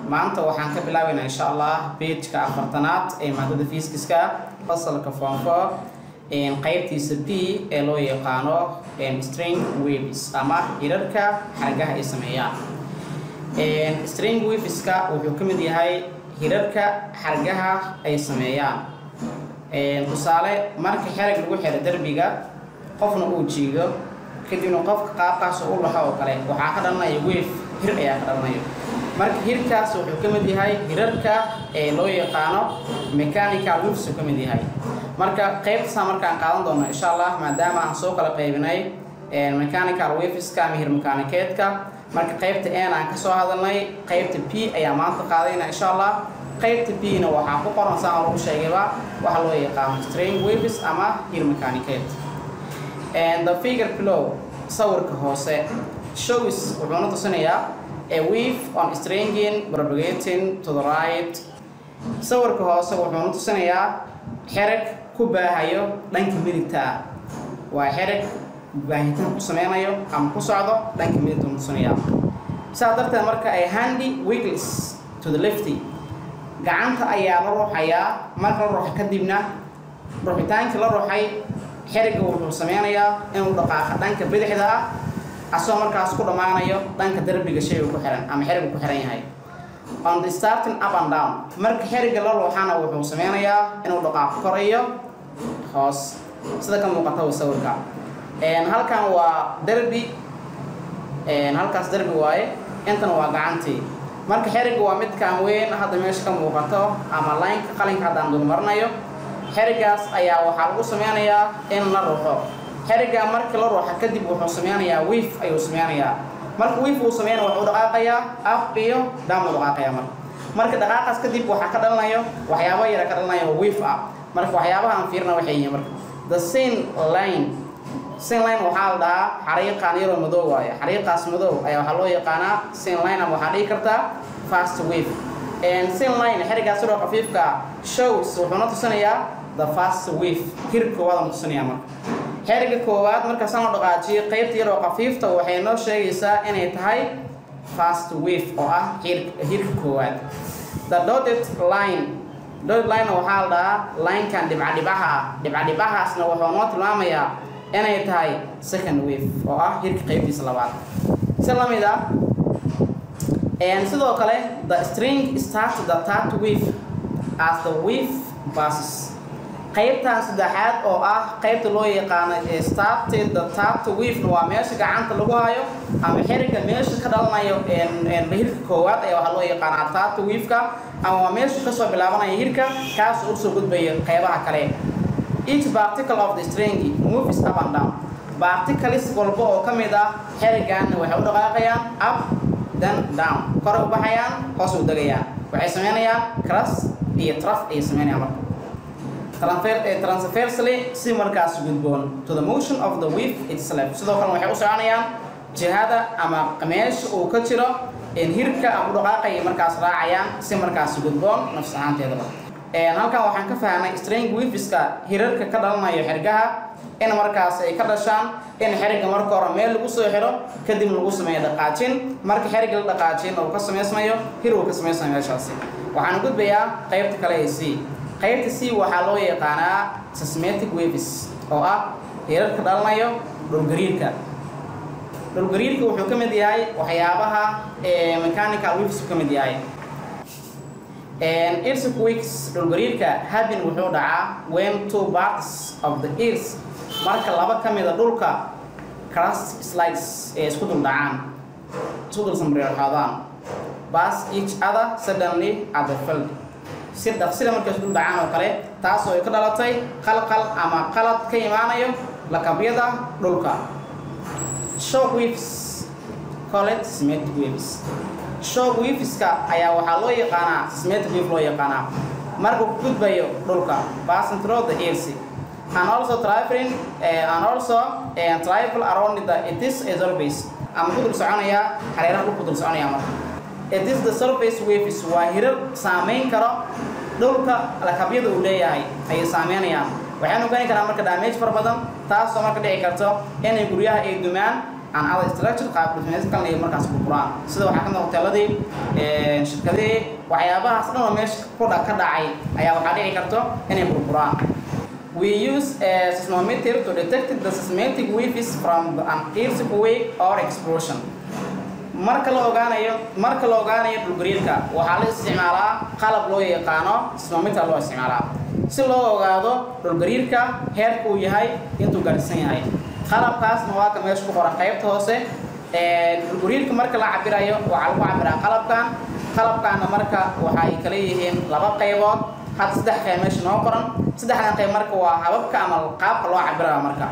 maanta waxaan ka bilaabaynaa insha allah pageka afartanaad ee maadada fiiskiska fasalka foonfo qaybtiisa b ee loo yaqaano string waves ama hirarka xargaha ay sameeyaan string waveska wuxuu ka mid yahay hirarka xargaha ay sameeyaan tusaale marka xerag lagu xiro derbiga qofna uu jiido kadibna qofka qaabkaas u laxo oo kale waxaa ka dhalanaya wave hir ayaa ka dhalanaya marka hirkaas wuxuu ka mid yahay hirarka ee loo yaqaano mechanical waves uu ka mid yahay marka qaybtasaa markaan qaadan doona insha allah maadaama aan soo kala qaybinay mechanical waveska ama hir mekaanikeedka marka qaybta n aan kasoo hadalnay qaybta p ayaa maanta qaadayna insha allah qaybta b na waxaa ku qoran saan lagu sheegayba waxa loo yaqaano string waves ama hir mekaanikeed the figure below sawirka hoose shows wuxuuna tusinayaa a wave on stringing propagating to the right sawirka hoose wuxuuna tusinayaa xerag ku baahayo dhanka midigta waa xerag baahitaan ku sameynayo ama ku socdo dhanka midigta tusinayaa sidaa darteed marka ay handy wiggles to the lefty gacanta ayaa la ruuxayaa marka la ruuxa kadibna ruuxitaankii la ruuxay xeriga wuxuu sameynayaa inuu dhaqaaqa dhanka bidixda ah asagoo markaas ku dhammaanayo dhanka derbiga shayga ku xihan ama xeriga ku xihan yahay on the starting up and down marka xeriga la ruuxana wuxuu sameynayaa inuu dhaqaaqo kor iyo hoos sida ka muuqata sawirka halkan waa derbi halkaas derbi waaye intana waa gacantii marka xeriga waa midkaan weyn hadda meesha ka muuqato ama laynka qalinka haddaan dulmarinayo xerigaas ayaa waxaa lagu sameynayaa in la ruuxo xeriga markii la ruuxa kadib wuxuu sameynayaa wiif ayuu sameynayaa marka wiif uu sameynaya wuxuu dhaqaaqayaa af iyo down uu dhaqaaqayaa marka marka dhaqaaqaas kadib waxaa ka dhalanayo waxyaabo yara ka dhalanayo wiif ah marka waxyaabaha aan fiirina waxay yihiin marka the sin line sin line waxaa la dhahaa xariiqaan yaroo madow waaye xariiqaas madow ayaa waxaa loo yaqaanaa sin line ama waxaa dhihi kartaa fast wave sin line xerigaas yaroo khafiifka shows wuxuuna tusinayaa the fast wave hir koowaad aan tusinayaa marka xeriga koowaad marka saan u dhaqaajiyo qaybta yaroo khafiifta waxay noo sheegaysaa inay tahay fast wave oo ah hirka koowaad the dotted line dotted line waxaa la dhahaa linekan dhibcadhibaha ah dhibcadhibahaasna wuxuu noo tilmaamayaa inay tahay second wave oo ah hirka qaybtiisa labaad si la mid ah sidoo kale the string starts the third wave as the wave passes qaybtan saddexaad oo ah qaybta loo yaqaano started the third wave waa meesha gacanta lagu hayo ama xeriga meesha ka dhalanayo hirka koowaad ayaa waxaa loo yaqaanaa third wave-ka ama waa meesha kasoo bilaabanaya hirka kaas u soo gudbayo qaybaha kale each particle of the string moves up and down particles walba oo ka mid ah xerigaanna waxay u dhaqaaqayaan up then down kor u baxayaan hoos u degayaan waxay sameynayaan cras iyo traf ayay sameynayaan marka transversely si markaas gudboon to the motion of the wave itself sidoo kale waxay u soconayaan jihada ama meesha uu ka jiro hirka ama u dhaqaaqaya markaas raacayaan si markaas gudboon nafs ahaanteedaba halkan waxaan ka fahnay string waveska hirarka ka dhalanayo xergaha in markaas ay ka dhashaan in xeriga marka hore meel lagu soo xiro kadib lagu sameeyo dhaqaajin marka xeriga la dhaqaajin uu ka samaysmayo hir uu ka samaysmayo meeshaasi waxaan gudbayaa qaybta kale ee c qaybta c waxaa loo yaqaanaa seismic waves oo ah hirarka dhalanayo dhulgariirka dhulgariirka wuxuu ka mid yahay waxyaabaha mechanical waves ka mid yahay earthquakes dhulgariirka habin wuxuu dhacaa when two parts of the earth marka laba ka mida dhulka crust slides ee isku dul dhacaan isku dul samreerxoodaan pass each other suddenly at the field si dhaqsida markay isku dul dhacaan oo kale taasoo ay ka dhalatay qalqal ama qalad ka imaanayo lakabyada dhulka shock waves called seismic waves shock waveska ayaa waxaa loo yaqaanaa seismic wave loo yaqaanaa markuu ku gudbayo dhulka passing through the earth and also traveling uh, and also uh, travel around the it is a surface ama ku dul soconaya hareeraha dhulku dul soconaya marka it is the surface waves waa hirar saameyn karo dhulka lakabyada uu leeyahay ayay saameynayaan waxaynu ogaani karaa marka damage fara badan taasoo marka dhici karto inay guryaha ay dumaan and other structure qaab dhismeed kalena ay markaas burburaan sida waxaa ka mid ah hoteeladii shirkadihii waxyaabahaas dhan oo meesha ku dha ka dhacay ayaa waxaa dhici karto inay burburaan We use a seismometer to detect the seismic waves from an earthquake or explosion. marka la ogaanayo marka la ogaanayo dhulgariirka waxaa la isticmaalaa qalab loo yaqaano seismometer loo isticmaalaa si loo ogaado dhulgariirka heerka uu yahay intuu gaadhsan yahay qalabkaasna waa ka meesha ku qoran qaybta hoose dhulgariirka marka la cabirayo waxaa lagu cabiraa qalabkan qalabkaana marka waxa ay kala yihiin laba qaybood hadda saddex qayb meesha noo qoran saddexdan qayb marka waa hababka ama qaabka loo cabiraya marka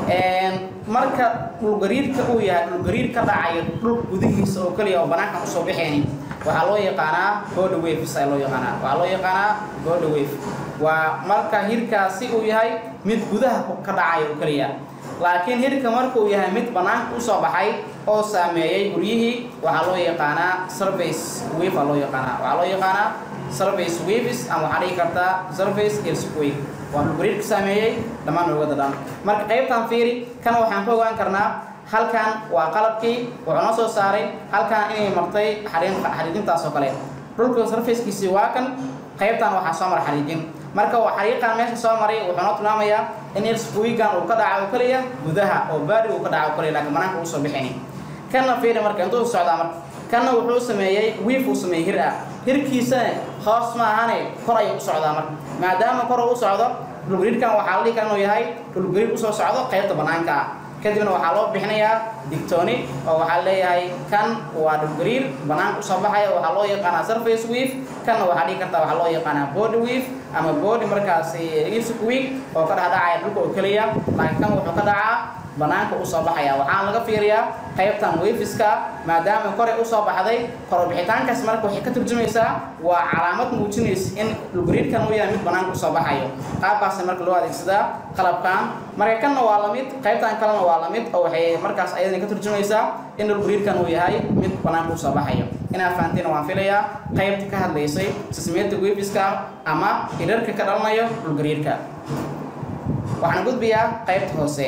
marka dhulgariirka uu yahay dhulgariir ka dhacayo dhul gudihiisa oo keliya oo banaankan usoo baxayni waxaa loo yaqaanaa body waves ayaa loo yaqaanaa waxaa loo yaqaanaa body wave waa marka hirkaasi uu yahay mid gudaha ka dhacayo oo keliya laakiin hirka marka uu yahay mid banaanka usoo baxay oo saameeyey guryihii waxaa loo yaqaanaa surface wave aa loo yaqaanaa waxaa loo yaqaanaa surface waves ama waxaa dhihi kartaa surface earthquake waa dhulgariir ka saameeyey dhammaan oogada dhan marka qaybtan fiiri kan waxaan ka ogaan karnaa halkan waa qalabkii wuxuu noo soo saaray halkan inay martay xariin xariijintaas oo kale dhulka surfacekiisii waa kan qaybtan waxaa soo mara xariijin marka waa xariiqan meesha soo maray wuxuu noo tilmaamayaa in earthquake-gan uu ka dhaca oo keliya gudaha oo baari uu ka dhaca oo keliya laakiin banaanka uu soo bixini kanna fiiri marka intuu socdaa marka kanna wuxuu sameeyey wiif uu sameeyey hir ah hirkiisana hoos ma ahane kor ayuu u socdaa marka maadaama kor uu u socdo dhulgariirkan waxaa la dhihi kara inuu yahay dhulgariir usoo socdo qaybta banaanka ah kadibna waxaa loo bixinayaa digtooni oo waxaa leeyahay kan waa dhulgariir banaanka usoo baxaya waxaa loo yaqaanaa surface weave kanna waxaa dhihi kartaa waxaa loo yaqaanaa body weave ama body markaasi earthquake oo ka dhexdhacaya dhulka oo keliya laakiin kan wuxuu ka dhacaa banaanka usoo baxaya waxaana laga fiiriyaa qaybtan wafiska maadaama koray usoo baxday korobixitaankaas marka waxay ka turjumaysaa waa calaamad muujinaysa in dhulgariirkan uu yahay mid banaanka usoo baxayo qaabkaas marka loo adeegsadaa qalabkan marka kanna waa lamid qaybtan kalena waa lamid oo waxay markaas ayadana ka turjumaysaa in dhulgariirkan uu yahay mid banaanka usoo baxayo inaa fahanteen waan filayaa qaybta ka hadlaysay sismeeta wafiska ama irarka ka dhalanayo dhulgariirka waxaan gudbiyaa qaybta hoose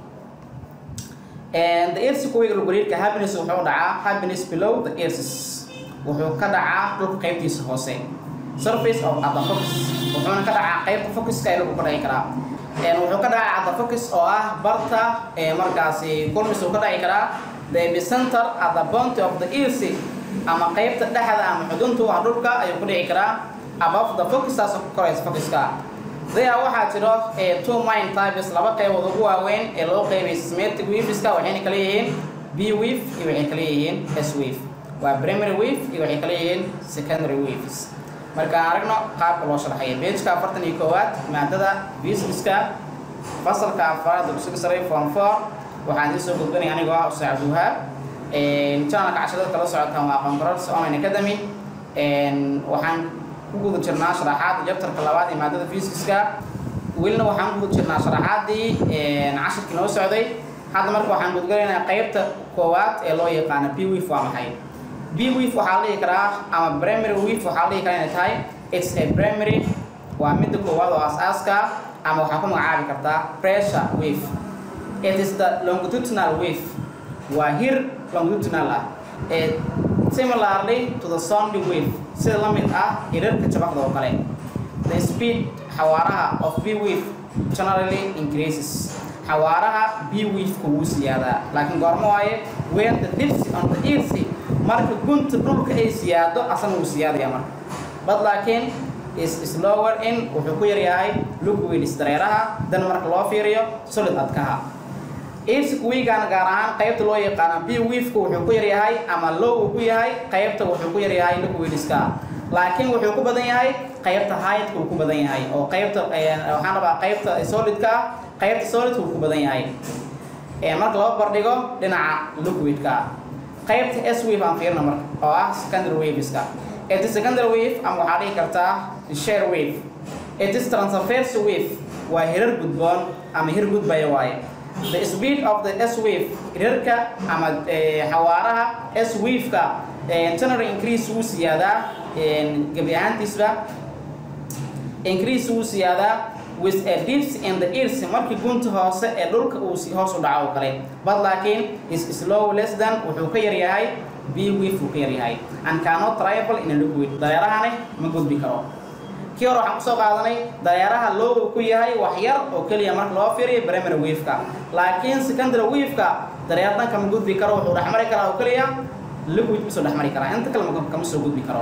the earthquake dhulgariirka happiness wuxuu dhacaa happiness below the earth wuxuu ka dhacaa dhulka qaybtiisa hoose surface of at the focus wuxuuna ka dhacaa qaybta focuska ee lagu ka dhici karaa wuxuu ka dhacaa at the focus oo ah barta markaasi kulmis uu ka dhici karaa the epicenter at the point of the earth ama qaybta dhexda ama xuduntu ah dhulka ayuu ku dhici karaa above the focus taasoo ku koraysa focuska there waxaa jiro two mine types laba qaybood ugu waaweyn ee loo qaybay seismic waveska waxayna kala yihiin b wave iyo waxay kala yihiin s wave waa primary wave iyo waxay kala yihiin secondary waves marka aan aragno qaabka loo sharxaya pageka afartan iyo koowaad maadada physicska fasalka afraad dugsiga sare form four waxaan idin soo gudbanaya anigoo ah ustaad cabdiwahaab channelka casharada kala socotaan waa aqoon kororsi online academy waxaan ku guda jirnaa sharaxaadda jabtarka labaad ee maadada fiisiska welina waxaan ku guda jirnaa sharaxaaddii cashirkii noo socday hadda marka waxaan gudgalaynaa qaybta koowaad ee loo yaqaano b wif waa maxay b wif waxaa la dhihi karaa ama primary wif waxaa la dhihi karaa inay tahay it's a primary waa midda koowaad oo aas-aaska ama waxaa ku magacaabi kartaa pressure wave it is the longitudinal wave waa hir longitudinal ah similarly to the sound wave sida la mid ah hirarka jabaqda oo kale the speed xawaaraha of b wave generally increases xawaaraha b wave-ka wuu siyaadaa laakiin goormo waaye when the dips on the earth marka gunta dhulka ay siyaado asana wuu siyaadaya marka but laakiin is slower in wuxuu ku yaryahay liquids dareeraha dan marka loo fiiriyo solid adkaha earthquake-gan gaar ahaan qaybta loo yaqaano b wave-ka wuxuu ku yaryahay ama low uu ku yahay qaybta wuxuu ku yaryahay liquidska laakiin wuxuu ku badan yahay qaybta height-ka uu ku badan yahay oo qaybta waxaan rabaa qaybta solidka qaybta solidka uu ku badan yahay marka loo bardhigo dhinaca liquidka qaybta s wave aan fiirna marka oo ah secondary waveska it is secondary wave ama waxaa dhihi kartaa share wave it is transverse wave waa hirar gudboon ama hir gudbaya waaye the speed of the s wave hirarka ama xawaaraha s wave-ka general increase wuu siyaadaa gebi ahaantiisba increase wuu siyaadaa with a dips in the ears markii gunta hoose ee dhulka uu si hoos u dhaco oo kale but laakiin is slow less than wuxuu ka yar yahay b wave uu ka yar yahay and cannot travel in a liquid dareerahani ma gudbi karo kii hore waxaan kusoo qaadanay dareeraha low uu ku yahay wax yar oo keliya marka loo fiiriyo primary wave-ka laakiin secondary wave-ka dareer dhanka ma gudbi karo wuxuu dhex mari karaa oo keliya liquid ma soo dhex mari karaa inta kale kama soo gudbi karo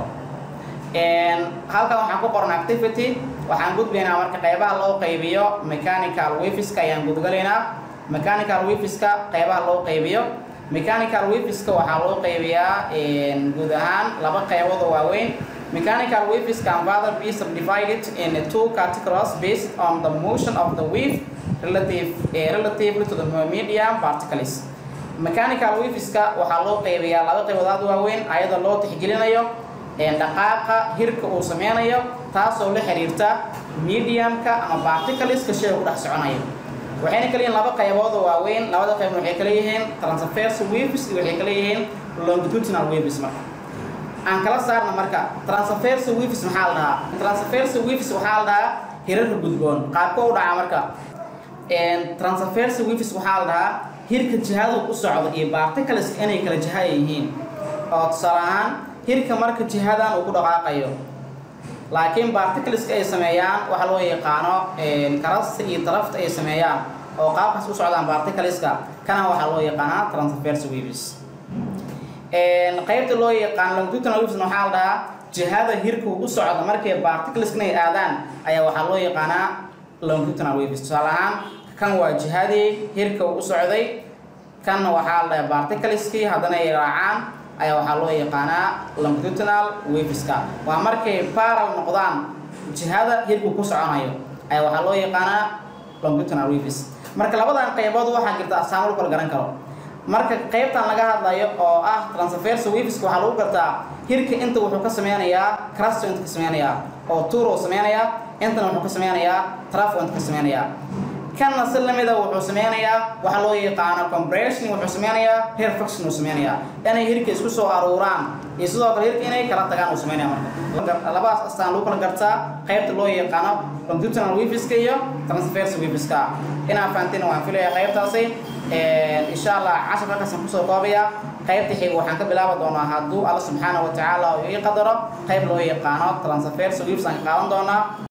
halkan waxaan ku qoran activity waxaan gudbaynaa marka qaybaha loo qaybiyo mechanical waveska ayaan gudgalaynaa mechanical waveska qaybaha loo qaybiyo mechanical waveska waxaa loo qaybiyaa guud ahaan laba qaybood oo waaweyn mechanical waves can further be subdivided in two categories based on the motion of the wave relative uh, relatively to the medium particles mechanical waveska waxaa loo qaybiyaa laba qaybood aad waaweyn ayadoo loo tixgelinayo dhaqaaqa hirka uu sameynayo taasoo la xiriirta mediumka ama particleska shayga ku dhex soconayo waxayna kala yihiin laba qaybood oo waaweyn labada qaybood waxay kala yihiin transverse waves iyo waxay kala yihiin longitudinal waves marka aan kala saarna marka transverse waves maxaa la dhahaa transverse waves waxaa la dhahaa hirarka gudboon qaabka u dhaca marka transverse waves waxaa la dhahaa hirka jihadu u socdo iyo particles inay kala jihaya yihiin oo tusaale ahaan hirka marka jihadan uu ku dhaqaaqayo laakiin particleska ay sameeyaan waxa loo yaqaano karasta iyo tarafta ay sameeyaan oo qaabkaas u socdaan particleska kana waxaa loo yaqaanaa transverse waves qaybta loo yaqaan longitudinal waves waxaa la dhahaa jihada hirka u socda markay particleska ay aadaan ayaa waxaa loo yaqaanaa longitudinal waves tusaale ahaan kan waa jihadii hirka u socday kanna waxaa la dhahaa particleski haddana ay raacaan ayaa waxaa loo yaqaanaa longitudinal waveska waa markay paral noqdaan jihada hirku ku soconayo ayaa waxaa loo yaqaanaa longitudinal waves marka labadan qaybood waxaa jirta asaamo lagu kala garan karo marka qaybtan laga hadlayo oo ah transverse waveska waxaa lagu gartaa hirka inta wuxuu ka sameynayaa crasto inta ka sameynayaa oo tour uu sameynayaa intana wuxuu ka sameynayaa trafo inta ka sameynayaa kanna si lamida wuxuu sameynayaa waxa loo yaqaano compression wuxuu sameynayaa rarefaction uu sameynayaa inay hirka isku soo aruuraan iyo sidoo kale hirka inay kala tagaan uu sameynaya marka labadaas astaan lagu kala gartaa qaybta loo yaqaano longitudinal waveska iyo transverse waveska inaan fahantina waan filaya qaybtaasi insha allah casharka halkaasaan kusoo koobaya qaybta xiga waxaan ka bilaabi doonaa hadduu alla subxaana wa tacaala ii qadaro qayb loo yaqaano transverse waves aan ka qaadan doonaa